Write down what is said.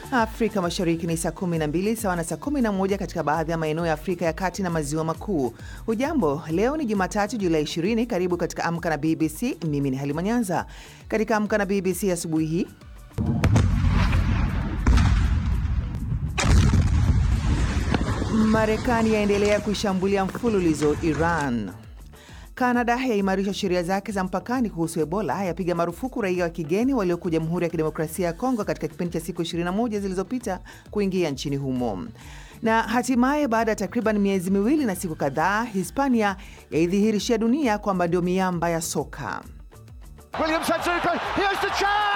Afrika Mashariki ni saa 12 sawa na saa 11 katika baadhi ya maeneo ya Afrika ya Kati na Maziwa Makuu. Hujambo, leo ni Jumatatu Julai 20. Karibu katika Amka na BBC. Mimi ni Halima Nyanza. Katika Amka na BBC asubuhi hii Marekani yaendelea kuishambulia mfululizo Iran. Kanada yaimarisha sheria zake za mpakani kuhusu Ebola, yapiga marufuku raia wa kigeni walioko Jamhuri ya Kidemokrasia ya Kongo katika kipindi cha siku 21 zilizopita kuingia nchini humo. Na hatimaye baada ya takriban miezi miwili na siku kadhaa, Hispania yaidhihirishia dunia kwamba ndio miamba ya soka. Williams had to go. Here's the chance!